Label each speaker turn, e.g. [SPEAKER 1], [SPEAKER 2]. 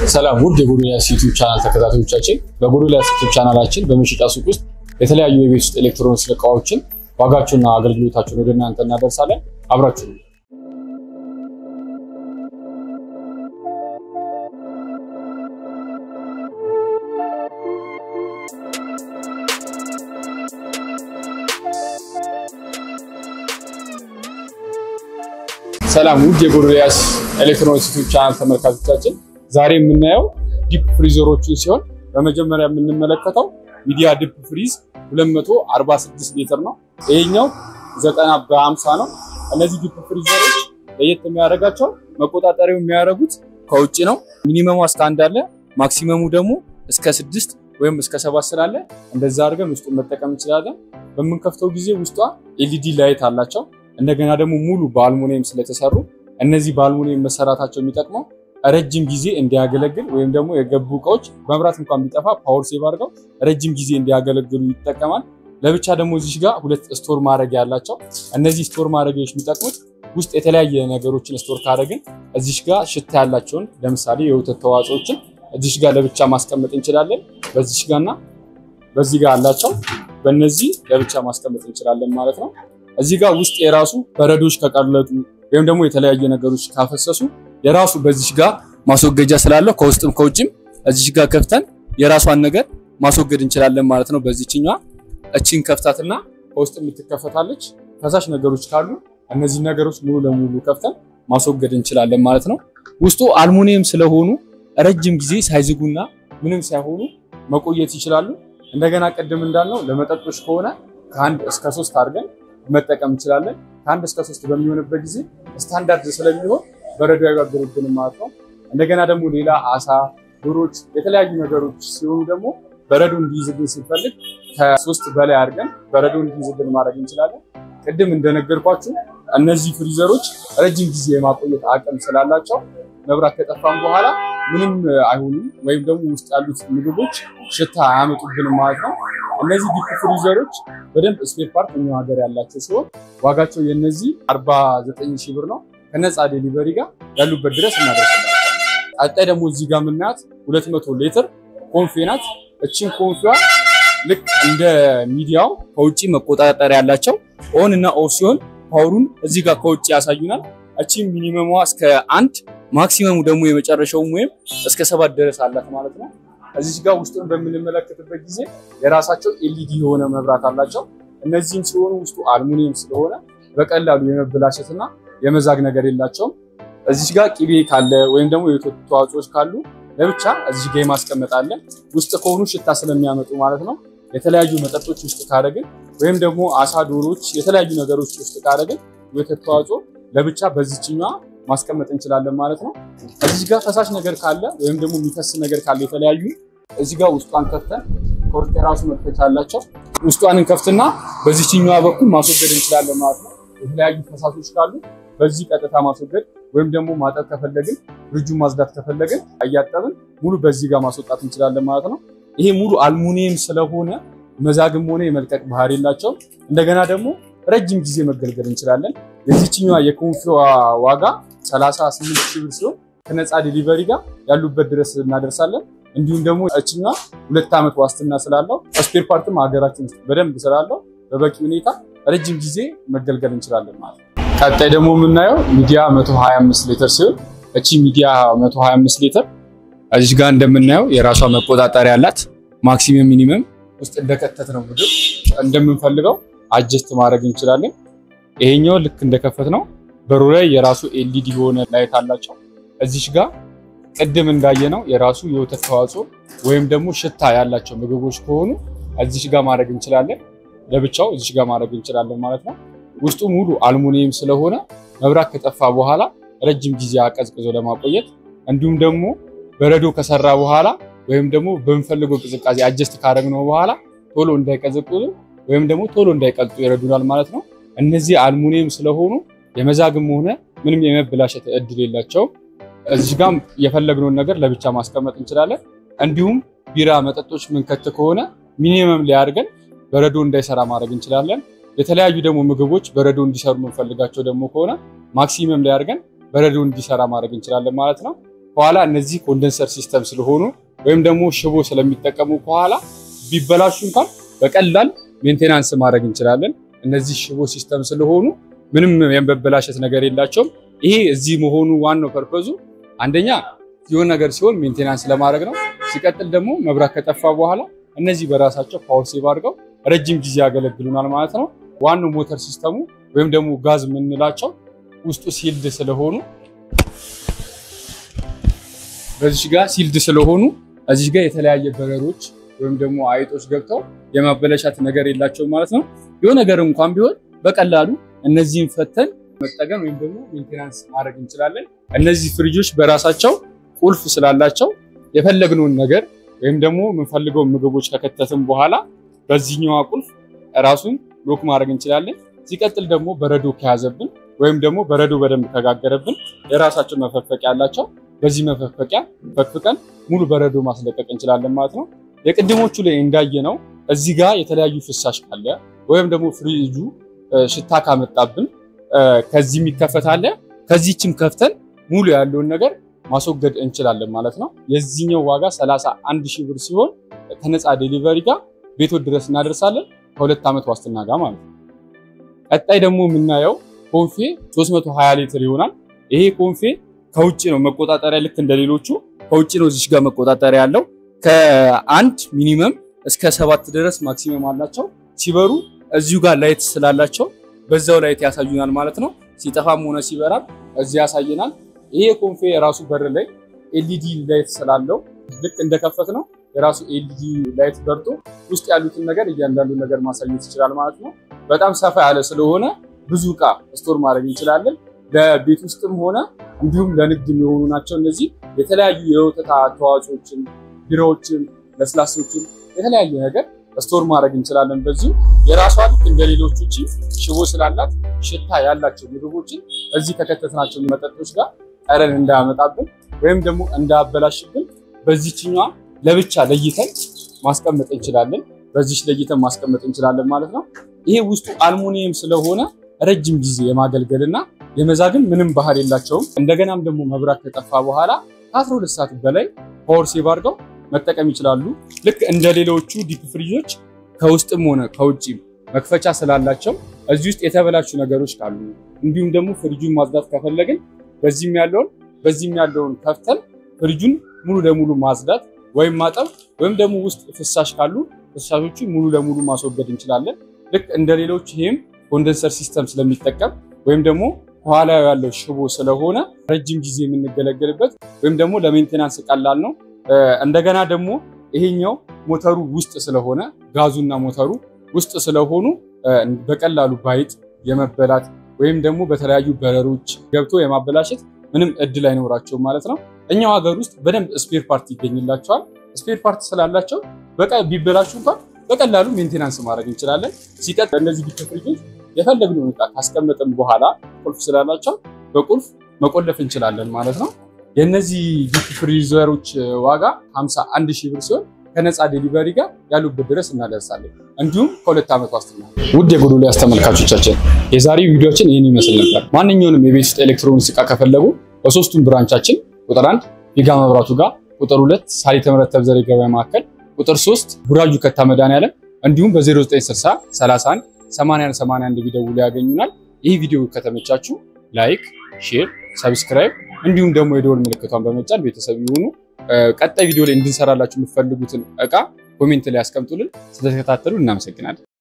[SPEAKER 1] ሰላም ውድ የጎዶልያስ ዩቲዩብ ቻናል ተከታታዮቻችን፣ በጎዶልያስ ዩቲዩብ ቻናላችን በመሸጫ ሱቅ ውስጥ የተለያዩ የቤት ውስጥ ኤሌክትሮኒክስ እቃዎችን ዋጋቸውና አገልግሎታቸውን ወደ እናንተ እናደርሳለን። አብራችሁ ነው። ሰላም ውድ የጎዶልያስ ኤሌክትሮኒክስ ዩቲዩብ ቻናል ተመልካቾቻችን ዛሬ የምናየው ዲፕ ፍሪዘሮችን ሲሆን በመጀመሪያ የምንመለከተው ሚዲያ ዲፕ ፍሪዝ 246 ሊትር ነው። ይሄኛው 90 በ50 ነው። እነዚህ ዲፕ ፍሪዘሮች ለየት የሚያደርጋቸው መቆጣጠሪያው የሚያደርጉት ከውጭ ነው። ሚኒመሙ እስከ አንድ አለ፣ ማክሲመሙ ደግሞ እስከ ስድስት ወይም እስከ ሰባት ስላለ እንደዛ አድርገን ውስጡን መጠቀም እንችላለን። በምንከፍተው ጊዜ ውስጧ ኤልኢዲ ላይት አላቸው። እንደገና ደግሞ ሙሉ በአልሙኒየም ስለተሰሩ እነዚህ በአልሙኒየም መሰራታቸው የሚጠቅመው ረጅም ጊዜ እንዲያገለግል ወይም ደግሞ የገቡ እቃዎች መብራት እንኳን ቢጠፋ ፓወር ሴቭ አድርገው ረጅም ጊዜ እንዲያገለግሉ ይጠቀማል። ለብቻ ደግሞ እዚህ ጋር ሁለት ስቶር ማድረጊያ ያላቸው እነዚህ ስቶር ማድረጊያዎች የሚጠቅሙት ውስጥ የተለያየ ነገሮችን ስቶር ካደረግን እዚህ ጋር ሽታ ያላቸውን ለምሳሌ የወተት ተዋጽኦችን እዚህ ጋር ለብቻ ማስቀመጥ እንችላለን። በዚህ ጋርና በዚህ ጋር አላቸው። በእነዚህ ለብቻ ማስቀመጥ እንችላለን ማለት ነው። እዚህ ጋር ውስጥ የራሱ በረዶች ከቀለጡ ወይም ደግሞ የተለያየ ነገሮች ካፈሰሱ የራሱ በዚህ ጋር ማስወገጃ ስላለው ከውስጥም ከውጭም እዚህ ጋር ከፍተን የራሷን ነገር ማስወገድ እንችላለን ማለት ነው። በዚህኛዋ እቺን ከፍታትና ከውስጥ የምትከፈታለች ፈሳሽ ነገሮች ካሉ እነዚህ ነገሮች ሙሉ ለሙሉ ከፍተን ማስወገድ እንችላለን ማለት ነው። ውስጡ አልሙኒየም ስለሆኑ ረጅም ጊዜ ሳይዝጉና ምንም ሳይሆኑ መቆየት ይችላሉ። እንደገና ቅድም እንዳልነው ለመጠጦች ከሆነ ከአንድ እስከ ሶስት አድርገን መጠቀም እንችላለን። ከአንድ እስከ ሶስት በሚሆንበት ጊዜ ስታንዳርድ ስለሚሆን በረዶ አይጋግርብንም ማለት ነው። እንደገና ደግሞ ሌላ አሳ፣ ዶሮች፣ የተለያዩ ነገሮች ሲሆኑ ደግሞ በረዶ እንዲይዝልን ስንፈልግ ከሶስት በላይ አድርገን በረዶ እንዲይዝልን ማድረግ እንችላለን። ቅድም እንደነገርኳችሁ እነዚህ ፍሪዘሮች ረጅም ጊዜ የማቆየት አቅም ስላላቸው መብራት ከጠፋም በኋላ ምንም አይሆኑም፣ ወይም ደግሞ ውስጥ ያሉት ምግቦች ሽታ አያመጡብንም ማለት ነው። እነዚህ ዲፕ ፍሪዘሮች በደንብ ስፔር ፓርት እኛ ሀገር ያላቸው ሲሆን ዋጋቸው የነዚህ 49 ሺህ ብር ነው። ከነፃ ዴሊቨሪ ጋር ያሉበት ድረስ እናደርሳለን። ቀጣይ ደግሞ እዚህ ጋር የምናያት 200 ሊትር ኮንፌ ናት። እቺን ኮንፌዋ ልክ እንደ ሚዲያው ከውጭ መቆጣጠሪያ ያላቸው ኦን እና ኦፍ ሲሆን ፓወሩን እዚህ ጋር ከውጭ ያሳዩናል። እቺን ሚኒመሟ እስከ አንድ ማክሲመሙ ደግሞ የመጨረሻውም ወይም እስከ ሰባት ድረስ አላት ማለት ነው። እዚህ ጋር ውስጡን በምንመለከትበት ጊዜ የራሳቸው ኤልኢዲ የሆነ መብራት አላቸው። እነዚህም ሲሆኑ ውስጡ አልሙኒየም ስለሆነ በቀላሉ የመበላሸትና የመዛግ ነገር የላቸውም። እዚህ ጋር ቅቤ ካለ ወይም ደግሞ የወተት ተዋጽኦች ካሉ ለብቻ እዚህ ጋር የማስቀመጣለን ውስጥ ከሆኑ ሽታ ስለሚያመጡ ማለት ነው። የተለያዩ መጠጦች ውስጥ ካደረግን ወይም ደግሞ አሳ፣ ዶሮች፣ የተለያዩ ነገሮች ውስጥ ካደረግን የወተት ተዋጽኦ ለብቻ በዚችኛዋ ማስቀመጥ እንችላለን ማለት ነው። እዚህ ጋር ፈሳሽ ነገር ካለ ወይም ደግሞ የሚፈስ ነገር ካለ የተለያዩ እዚህ ጋር ውስጧን ከፍተን ኮርት የራሱ መክፈቻ አላቸው። ውስጧን እንከፍትና በዚችኛዋ በኩል ማስወገድ እንችላለን ማለት ነው። የተለያዩ ፈሳሾች ካሉ በዚህ ቀጥታ ማስወገድ ወይም ደግሞ ማጠብ ከፈለግን ፍሪጁን ማጽዳት ከፈለግን እያጠብን ሙሉ በዚህ ጋር ማስወጣት እንችላለን ማለት ነው። ይሄ ሙሉ አልሙኒየም ስለሆነ መዛግም ሆነ የመልቀቅ ባህሪ የላቸውም። እንደገና ደግሞ ረጅም ጊዜ መገልገል እንችላለን። የዚችኛዋ የኮንፊዋ ዋጋ 38 ሺህ ብር ሲሆን ከነፃ ዴሊቨሪ ጋር ያሉበት ድረስ እናደርሳለን። እንዲሁም ደግሞ እችኛ ሁለት ዓመት ዋስትና ስላለው ስፔር ፓርትም ሀገራችን ውስጥ በደንብ ስላለው በበቂ ሁኔታ ረጅም ጊዜ መገልገል እንችላለን ማለት ነው። ቀጣይ ደግሞ የምናየው ሚዲያ 125 ሊትር ሲሆን እቺ ሚዲያ 125 ሊትር እዚህ ጋር እንደምናየው የራሷ መቆጣጠሪያ ያላት ማክሲመም ሚኒመም ውስጥ እንደከተት ነው ምግብ እንደምንፈልገው አጀስት ማድረግ እንችላለን። ይሄኛው ልክ እንደከፈት ነው በሩ ላይ የራሱ ኤልኢዲ የሆነ ላይት አላቸው። እዚሽ ጋር ቅድም እንዳየነው የራሱ የወተት ተዋጽኦ ወይም ደግሞ ሽታ ያላቸው ምግቦች ከሆኑ እዚሽ ጋር ማድረግ እንችላለን። ለብቻው እዚሽ ጋር ማድረግ እንችላለን ማለት ነው። ውስጡ ሙሉ አልሙኒየም ስለሆነ መብራት ከጠፋ በኋላ ረጅም ጊዜ አቀዝቅዞ ለማቆየት እንዲሁም ደግሞ በረዶ ከሰራ በኋላ ወይም ደግሞ በምንፈልገው ቅዝቃዜ አጀስት ካደረግነው በኋላ ቶሎ እንዳይቀዘቅዙ ወይም ደግሞ ቶሎ እንዳይቀልጡ ይረዱናል ማለት ነው። እነዚህ አልሙኒየም ስለሆኑ የመዛግም ሆነ ምንም የመበላሸት እድል የላቸውም። እዚህ ጋም የፈለግነውን ነገር ለብቻ ማስቀመጥ እንችላለን። እንዲሁም ቢራ መጠጦች ምንከት ከሆነ ሚኒመም ላይ አድርገን በረዶ እንዳይሰራ ማድረግ እንችላለን። የተለያዩ ደግሞ ምግቦች በረዶ እንዲሰሩ የምንፈልጋቸው ደግሞ ከሆነ ማክሲመም ላይ አድርገን በረዶ እንዲሰራ ማድረግ እንችላለን ማለት ነው። ከኋላ እነዚህ ኮንደንሰር ሲስተም ስለሆኑ ወይም ደግሞ ሽቦ ስለሚጠቀሙ ከኋላ ቢበላሹ እንኳን በቀላል ሜንቴናንስ ማድረግ እንችላለን። እነዚህ ሽቦ ሲስተም ስለሆኑ ምንም የመበላሸት ነገር የላቸውም። ይሄ እዚህ መሆኑ ዋናው ፐርፐዙ አንደኛ የሆነ ነገር ሲሆን ሜንቴናንስ ለማድረግ ነው። ሲቀጥል ደግሞ መብራት ከጠፋ በኋላ እነዚህ በራሳቸው ፓወር ሴቭ አድርገው ረጅም ጊዜ ያገለግሉናል ማለት ነው። ዋናው ሞተር ሲስተሙ ወይም ደግሞ ጋዝ የምንላቸው ውስጡ ሲልድ ስለሆኑ በዚህ ጋር ሲልድ ስለሆኑ እዚህ ጋር የተለያየ በረሮች ወይም ደግሞ አይጦች ገብተው የማበለሻት ነገር የላቸውም ማለት ነው። የሆነ ነገር እንኳን ቢሆን በቀላሉ እነዚህን ፈተን መጠገን ወይም ደግሞ ሜንቴናንስ ማድረግ እንችላለን። እነዚህ ፍሪጆች በራሳቸው ቁልፍ ስላላቸው የፈለግነውን ነገር ወይም ደግሞ የምንፈልገውን ምግቦች ከከተትን በኋላ በዚህኛዋ ቁልፍ ራሱን ሎክ ማድረግ እንችላለን። ሲቀጥል ደግሞ በረዶ ከያዘብን ወይም ደግሞ በረዶ በደንብ ከጋገረብን የራሳቸው መፈፈቂያ አላቸው። በዚህ መፈፈቂያ ፈፍቀን ሙሉ በረዶ ማስለቀቅ እንችላለን ማለት ነው። የቅድሞቹ ላይ እንዳየነው እዚህ ጋር የተለያዩ ፍሳሽ ካለ ወይም ደግሞ ፍሪጁ ሽታ ካመጣብን ከዚህ የሚከፈት አለ። ከዚህችም ከፍተን ሙሉ ያለውን ነገር ማስወገድ እንችላለን ማለት ነው። የዚህኛው ዋጋ 31 ሺህ ብር ሲሆን ከነፃ ዴሊቨሪ ጋር ቤቶች ድረስ እናደርሳለን ከሁለት ዓመት ዋስትና ጋር ማለት ነው። ቀጣይ ደግሞ የምናየው ኮንፌ 320 ሊትር ይሆናል። ይሄ ኮንፌ ከውጭ ነው መቆጣጠሪያ፣ ልክ እንደሌሎቹ ከውጭ ነው እዚች ጋር መቆጣጠሪያ ያለው። ከአንድ ሚኒመም እስከ ሰባት ድረስ ማክሲመም አላቸው። ሲበሩ እዚሁ ጋር ላይት ስላላቸው በዛው ላይት ያሳዩናል ማለት ነው። ሲጠፋም ሆነ ሲበራም እዚህ ያሳየናል። ይሄ ኮንፌ የራሱ በር ላይ ኤልኢዲ ላይት ስላለው ልክ እንደከፈት ነው የራሱ ኤልኢዲ ላይት በርቶ ውስጥ ያሉትን ነገር እያንዳንዱ ነገር ማሳየት ይችላል ማለት ነው። በጣም ሰፋ ያለ ስለሆነ ብዙ እቃ ስቶር ማድረግ እንችላለን። ለቤት ውስጥም ሆነ እንዲሁም ለንግድ የሚሆኑ ናቸው። እነዚህ የተለያዩ የወተት ተዋጽኦችን፣ ቢራዎችን፣ ለስላሶችን የተለያየ ነገር ስቶር ማድረግ እንችላለን። በዚሁ የራሷ ልክ እንደ ሌሎቹ ሽቦ ስላላት ሽታ ያላቸው ምግቦችን እዚህ ከከተትናቸው መጠጦች ጋር ጠረን እንዳያመጣብን ወይም ደግሞ እንዳያበላሽብን በዚችኛዋ ለብቻ ለይተን ማስቀመጥ እንችላለን። በዚች ለይተን ማስቀመጥ እንችላለን ማለት ነው። ይሄ ውስጡ አልሙኒየም ስለሆነ ረጅም ጊዜ የማገልገልና የመዛግን ምንም ባህር የላቸውም። እንደገናም ደግሞ መብራት ከጠፋ በኋላ ከ12 ሰዓት በላይ ፓወር ሴቭ አድርገው መጠቀም ይችላሉ። ልክ እንደ ሌሎቹ ዲፕ ፍሪጆች ከውስጥም ሆነ ከውጭ መክፈቻ ስላላቸው እዚህ ውስጥ የተበላሹ ነገሮች ካሉ እንዲሁም ደግሞ ፍሪጁን ማጽዳት ከፈለግን በዚህም ያለውን በዚህም ያለውን ከፍተን ፍሪጁን ሙሉ ለሙሉ ማጽዳት ወይም ማጠብ ወይም ደግሞ ውስጥ ፍሳሽ ካሉ ፍሳሾቹ ሙሉ ለሙሉ ማስወገድ እንችላለን። ልክ እንደ ሌሎች ይህም ኮንደንሰር ሲስተም ስለሚጠቀም ወይም ደግሞ ከኋላ ያለው ሽቦ ስለሆነ ረጅም ጊዜ የምንገለገልበት ወይም ደግሞ ለሜንቴናንስ ቀላል ነው። እንደገና ደግሞ ይሄኛው ሞተሩ ውስጥ ስለሆነ ጋዙና ሞተሩ ውስጥ ስለሆኑ በቀላሉ ባይጥ የመበላት ወይም ደግሞ በተለያዩ በረሮች ገብቶ የማበላሸት ምንም እድል አይኖራቸውም ማለት ነው። እኛው ሀገር ውስጥ በደንብ ስፔር ፓርት ይገኝላቸዋል። ስፔር ፓርት ስላላቸው በቃ ቢበላሹ እንኳን በቀላሉ ሜንቴናንስ ማድረግ እንችላለን። ሲቀጥል እነዚህ ዲፕ ፍሪጆች የፈለግነውን ዕቃ ካስቀመጥን በኋላ ቁልፍ ስላላቸው በቁልፍ መቆለፍ እንችላለን ማለት ነው። የእነዚህ ዲፕ ፍሪዘሮች ዋጋ 51 ሺህ ብር ሲሆን ከነፃ ዴሊቨሪ ጋር ያሉበት ድረስ እናደርሳለን። እንዲሁም ከሁለት ዓመት ዋስትና። ውድ የጎዶልያስ ተመልካቾቻችን የዛሬው ቪዲዮችን ይህን ይመስል ነበር። ማንኛውንም የቤት ውስጥ ኤሌክትሮኒክስ ዕቃ ከፈለጉ በሶስቱም ብራንቻችን ቁጥር አንድ ፊጋ መብራቱ ጋር፣ ቁጥር ሁለት ሳሊተ ምሕረት ተብዘር የገበያ ማዕከል፣ ቁጥር ሶስት ቡራጁ ከታ መድኃኒዓለም እንዲሁም በ0960 31 81 81 ቢደውሉ ያገኙናል። ይህ ቪዲዮ ከተመቻችሁ ላይክ፣ ሼር፣ ሰብስክራይብ እንዲሁም ደግሞ የደወል ምልክቷን በመጫን ቤተሰብ ይሁኑ። ቀጣይ ቪዲዮ ላይ እንድንሰራላችሁ የምትፈልጉትን እቃ ኮሜንት ላይ ያስቀምጡልን። ስለተከታተሉ እናመሰግናለን።